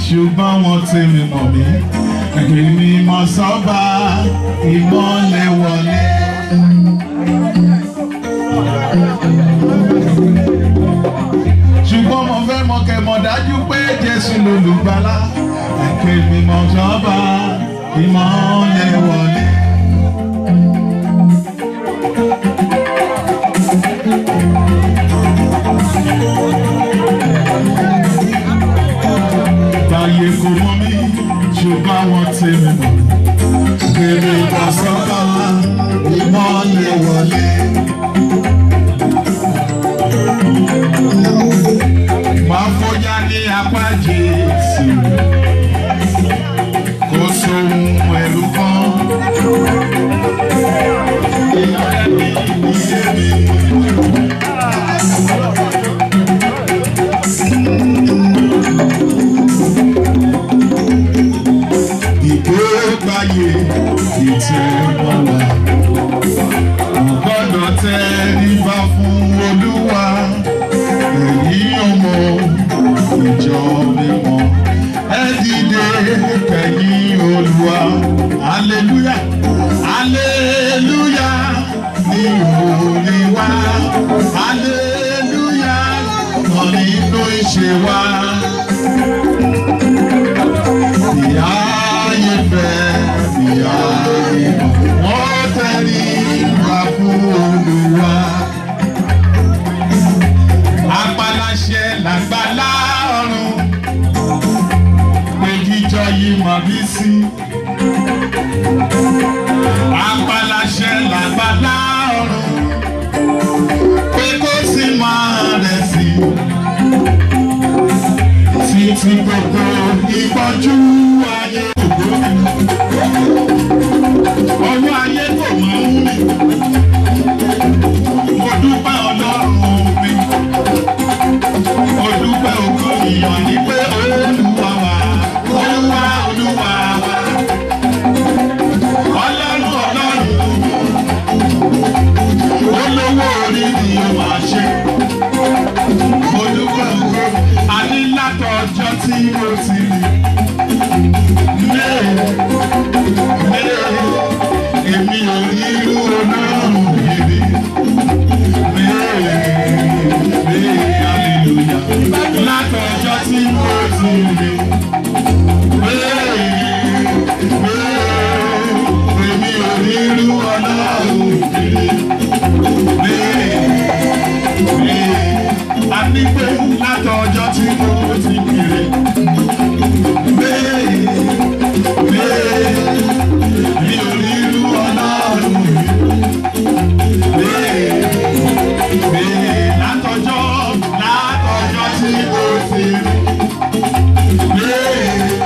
ṣùgbọ́n wọ́n ti mi mọ̀ mí. Èmi mọ̀ sọ́ba ìmọ̀lẹ̀ wọlé. ṣùgbọ́n mo fẹ́ mọ kẹ́ mọ̀ dájú pé Jésù lolùgbàlà. Èmi mọ̀ sọ́ba ìmọ̀lẹ̀ wọlé. Báyé kò mọ̀ mí, ṣùgbọ́n wọ́n ti mi mọ̀. Kèrè ìbọ̀sọ́kà ìmọ̀lẹ̀ wọlé. Máa fọyá ní apá Jésù. Kò sóhun ẹ̀rù kan. Ìyá mi ìyé mi. ìgbégbáyé ìtẹ̀wọ̀wà gbọ́dọ̀ tẹríba fún olúwa èyí ọmọ ìjọ mímọ́ ẹ dìde kẹ̀yìn olúwa aleluya aleluya ní orí wa aleluya kọ́ nínú ìṣe wa ìyá ayé fẹ́ ìyá ayé mọ̀ wọ́n tẹ̀lé ìwà fún olúwa. Apaláṣẹ làgbàlá ọ̀run pé jíjọ yìí mọ̀ bí sí. Apaláṣẹ làgbàlá ọ̀run pé kó sì máa rẹ̀ sí títí gbogbo ìpọ́jú ayé ògbó ọwọ́ ayé kò máa ń mi mo dúpẹ́ ọlọ́run mi mo dúpẹ́ ògo ìyàn ní pé olúwa wà olúwa olúwa wà ọlọ́run ọlọ́run olówó orí ni ó máa ṣe mo dúpẹ́ ògo àní látọjọ́ tí mo ti rí. Lé lé èmi ò rí irú ọlọ́run yìí rí. Lé lé hallelujah. Látọjọ́ tí mo ti rí. Lé lé èmi ò rí irú ọlọ́run yìí rí. Lé lé a ní pé látọjọ́ tí mo ti kiri. Bẹ́ẹ̀ bẹ́ẹ̀ mi ò rí irú ọlọ́run yìí. Bẹ́ẹ̀ bẹ́ẹ̀ látọjọ́ látọjọ́ tí mo ti rí. Bẹ́ẹ̀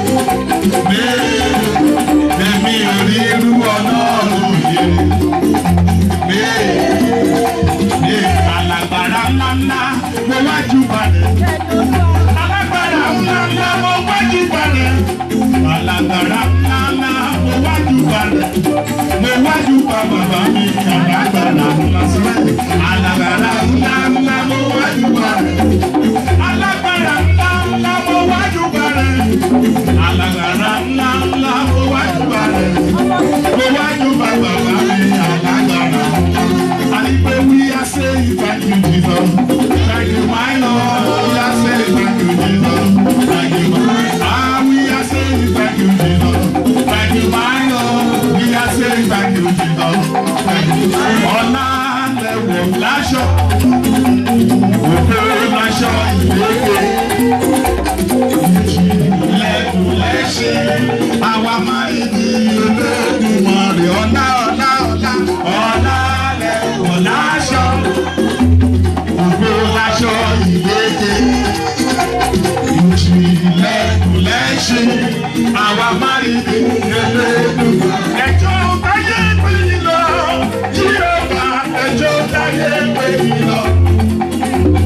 bẹ́ẹ̀ èmi ò rí irú ọlọ́run yìí. Bẹ́ẹ̀ bẹ́ẹ̀ alágbára ńláńlá mo wájú balẹ̀. Alágbára ńláńlá mo wájú balẹ̀. Alágbára ńláńlá mo wájú balẹ̀. Mo wájú pa bàbá mi alágbára ńlá sílẹ̀. Alágbára ńláńlá mo wájú balẹ̀. Alágbára ńláńlá mo wájú balẹ̀. Alágbára ńláńlá mo wájú balẹ̀. Mo wájú pa bàbá mi alágbára. Àní pé wí á ṣe thank you Jesus. Thank you my Lord. We are saying thank you Jesus. Thank you my Ah we are saying thank you Jesus. Thank you my Lord. We are saying thank you Jesus. Thank you my Lord. Ọlá lẹ̀wọ̀ láṣọ. Òkè láṣọ ìlékè. Lẹ́kùn lẹ́ṣin. Àwa máa ń di Olódùmarè. Ọlá ọlá ọlá ọlá lẹ̀wọ̀ láṣọ. Òkè láṣọ ìlékè. Ìjìnlẹ̀kùn lẹ́ṣin. Àwa máa ń di Olódùmarè. Ẹjọ́ táyé pé yín lọ. Jíọba ẹjọ́ táyé pé yín lọ.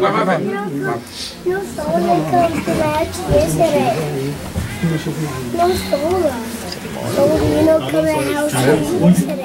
alàgbà má fẹ́. No sola comes to match yesterday. No sola. So you know come at house yesterday.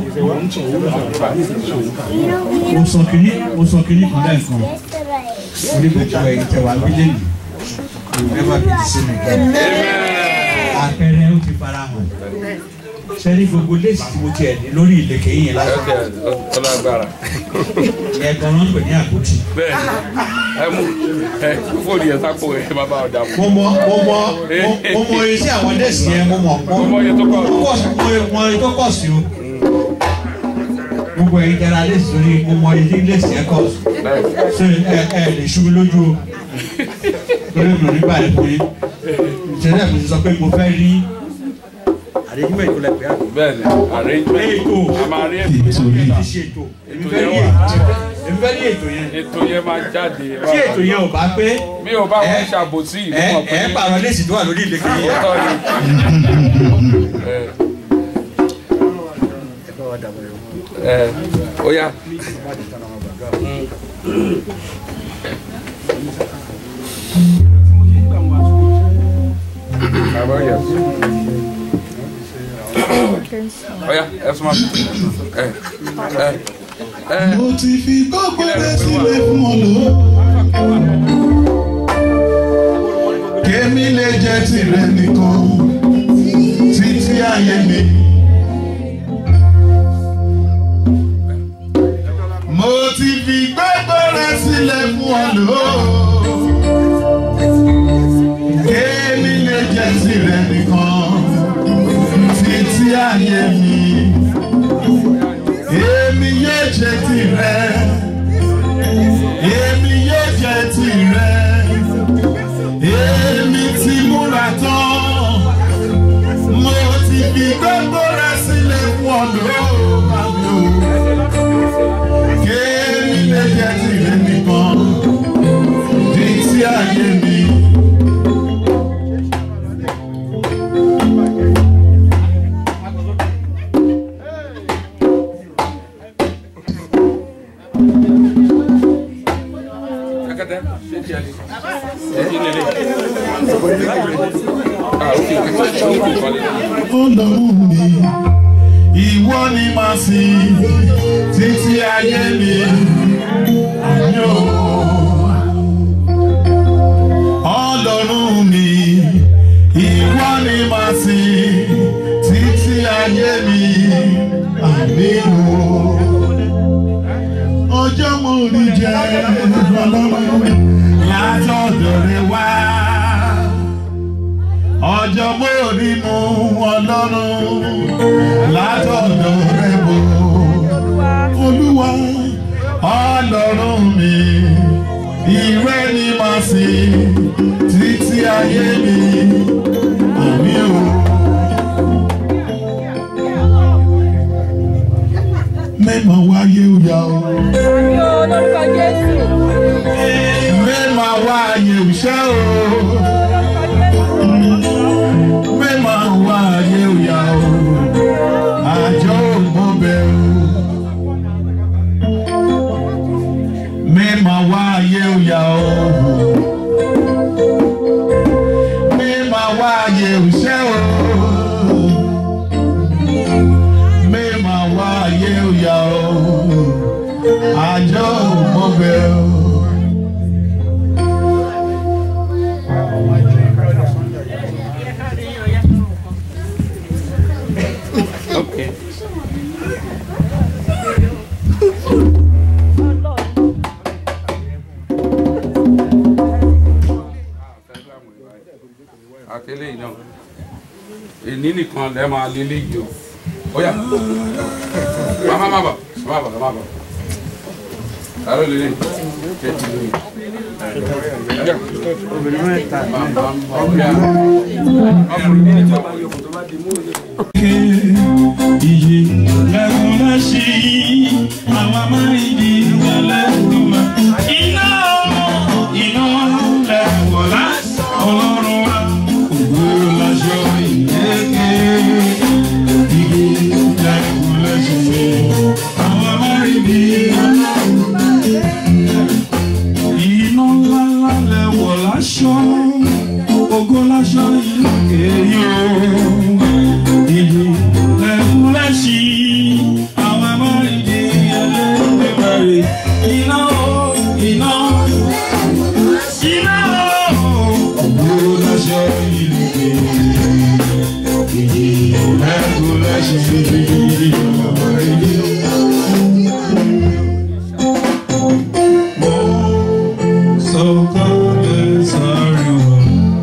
You know we mo sọ kìíní mo sọ kìíní kan lẹ́ẹ̀kan yesterday. orí gbogbo ẹ̀yin tẹ wá méjèèjì ẹ má bí sí mi àpẹẹrẹ ó ti fara hàn sẹ́ni gbogbo léèsì tí mo tiẹ̀ ní lórí ìlẹ̀kẹ̀ yìí yẹn lásán Okay, ọlágbára. ẹ̀gbọ́n náà ń pè ní àpótí. Bẹ́ẹ̀ni, ẹ mú ẹ fóònù yẹn sápò ẹ má bá ọ̀dà mú. mo mọ mo mọ mo- mo mọ iṣẹ́ àwọn léèsì yẹn mo mọ mo Mo mọ iye tó kọ̀. mo kọ̀ sí mo mọ iye tó kọ̀ sí o gbogbo ẹ̀yin jẹra léèsì lórí mo mọ iye tí léèsì yẹn kọ̀ sí ṣe ẹ ẹ lè ṣubú lójú o lórí mi ò ní báyìí fún yín ìṣẹ̀lẹ̀ mi ti sọ pé mo fẹ́ rí àdéjúmọ̀ ètò lẹ́pẹ́ àgbẹ̀. Bẹ́ẹ̀ni, arrangement. ètò A máa rí ètò. ètò yìí ti ṣe ètò èmi Ètò fẹ́ yẹn rí wà. ètò èmi fẹ́ rí ètò yẹn Ètò yẹn máa jáde. tí ètò yẹn ò bá pé Mi ò bá wọn ẹ- ṣàbòsí ìlú ẹ mọ̀ pé ẹ pààrọ̀ léèsì tó wà lórí ìlẹ̀kẹ̀ yẹn. òótọ́ ni. Ẹ ẹ ó yá. Àbọ̀ yẹ. Ó yá, ẹ súnmọ́ mi. Ẹ ẹ ẹ. mo ti fi gbogbo rẹ sílẹ̀ fún ọ lò. kémi lè jẹ́ tìrẹ nìkan títí ayé mi. mo ti fi gbogbo rẹ sílẹ̀ fún ọ lò. kémi lè jẹ́ tìrẹ nìkan títí ayé mi èmi yóò jẹ tirẹ̀ èmi yóò jẹ tirẹ̀ èmi ti múra tán mo ti fi gbogbo rẹ sílẹ̀ fún ọ̀dọ́ àmì o kémi lè jẹ tirẹ̀ nìkan di ti ayé mi. Akẹ́tẹ́, ṣé tiẹ̀ lè? Kí lè lè? Ah, ok, ṣé o kò kọ́lé? Ọlọ́run mi, ìwọ ni màá sìn títí ayé mi. Àmì o. Ọlọ́run mi, ìwọ ni màá sìn títí ayé mi. Àmì o. Ọjọ́ mo rí jẹ́ ọlọ́run látọ̀dọ̀ rẹ wá ọjọ́ mórí mu ọlọ́run látọ̀dọ̀ rẹ bò olúwa ọlọ́run mi ìrẹ́ ni màá sìn títí ayé mi àmì o. mẹ́mọ̀ wáyé òyà o Lórúkọ Jésù. mẹ́mọ̀ wáyé òṣẹ́ o. mẹ́mọ̀ wáyé òyà o àjọ òmọ́bẹ̀ o. mẹ́mọ̀ wáyé òyà o. mẹ́mọ̀ wáyé òṣẹ́ o. mẹ́mọ̀ wáyé òyà o àjọ òmọ́bẹ̀ o. Okay. Àtẹlẹ́ yìí náà. Èní nìkan lẹ́ máa lé léyìí o. Ó yá. Màmá má bà, má bà, má bà. Àrò lè lè. Ṣé ti lè? Obìnrin mẹ́ta. Màmá má bà. Ọkùnrin ní ìjọba yòókù tó bá di mú òye. iye lẹ́kùn lẹ́sí àwọn amáyídì lẹ́kùn mọ́. iná iná lẹ́kùn lásì ọlọ́run wa ògbó láṣọ ìlékè. iye lẹ́kùn lẹ́sí àwọn amáyídì aṣọ ògo láṣọ ìlú kéyò ìlú lẹ́kúnlẹ́sì àwọn amárídì ẹlẹ́gbẹ̀rẹ̀ iná o iná iná o ògo láṣọ ìlú kéyò ìlú lẹ́kúnlẹ́sì àwọn amárídì sọ̀kalẹ̀ sáré wá.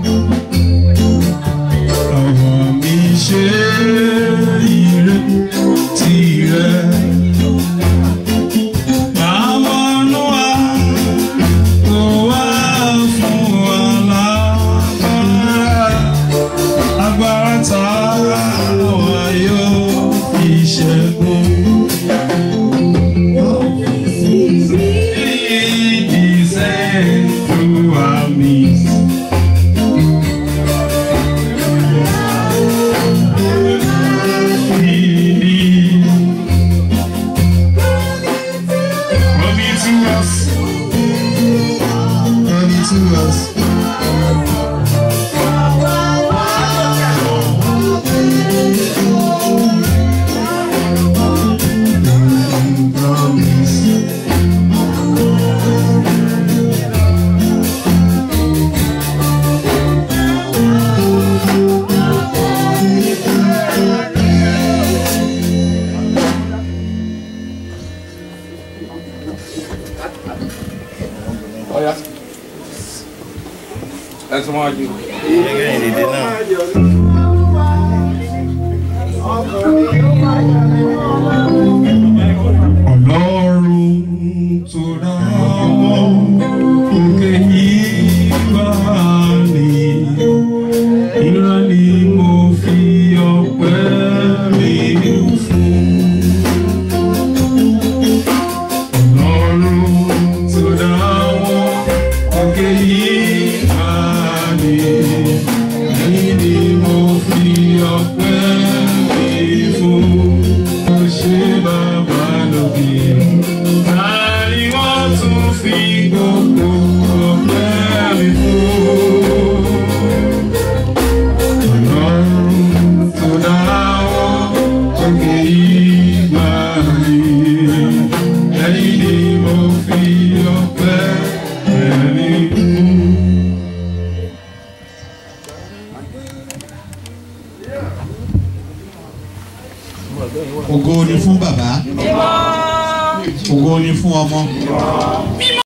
Àwọn mi ṣe ire tirẹ̀. Àwọn Nóà kò wá fún wa lágbára. Agbára tá wa yóò fi ṣẹ́gun. He descend through our midst. Coming to us. Coming to us. Promise. Ọ̀ya. Ẹ tún wá jù. Ọlọ́run tó dá àwọn òkè yìí bá ní. Ìran ni mo fi ọpẹ́ mi fún. Ọlọ́run tó dá àwọn òkè yìí bá ní. Èyí ni mo fi ọpẹ́ mi fún. Mo ṣe bàbá lókè. Tani wọ́n tún fi gbogbo ọpẹ́ mi fún. Ọlọ́run tó dá àwọn òkè ìgbà mi. Ẹ̀yin ni mo fi ọpẹ́ mi fún. ògo ni fún bàbá ògo ni fún ọmọ